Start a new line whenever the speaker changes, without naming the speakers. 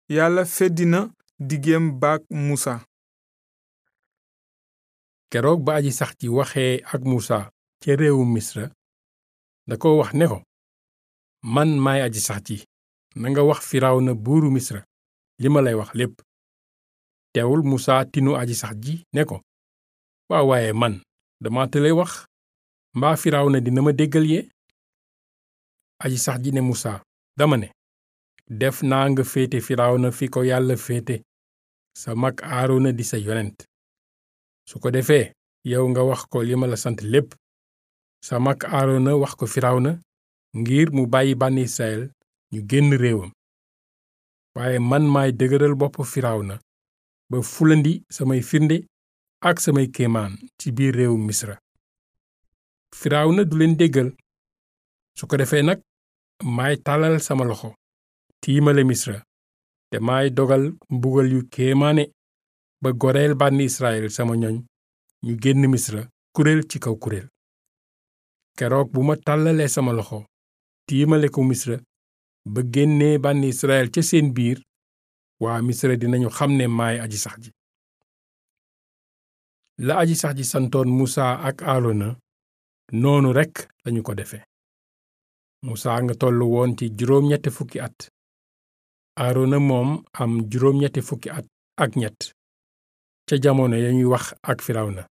yàlla feddi na diggeem baak musa
keroog ba aji sax ji waxee ak musa ca réewu misra da ko wax ne ko man maay aji sax ji nanga wax firawna buuru misra li ma lay wax lépp teewul musa tinu aji sax ji ne ko waaw waaye man dama tële wax mbaa firawna dina ma déggal yee aji sax ji ne musa dama ne def naa nga féete firawna fi ko yàlla féete sa mag aarona di sa yonent su ko defee yow nga wax ko li ma la sant lépp sa mag aarona wax ko firawna ngir mu bàyyi bànni israel ñu génn réewam waaye man maay dëgëral bopp firawna ba fulandi samay firnde ak samay kéemaan ci biir réewu misra firawna du leen déggal su ko defee nag maay tàllal sama loxo tiimale misra te maay dogal mbugal yu kéemaane ba goreel bànni israel sama ñoñ ñu génn misra kuréel ci kaw kuréel keroog bu ma tàllalee sama loxo tiimale ko misra ba génnee bànni israel ca seen biir waa misra dinañu xam ne maay aji sax ji la aji sax ji santoon musa ak aarona noonu rekk lañu ko defe musa nga tollu woon ci juróom ñetti fukki at aarona moom am juróom ñetti fukki at ak ñett ca jamono ya ñuy wax ak firawna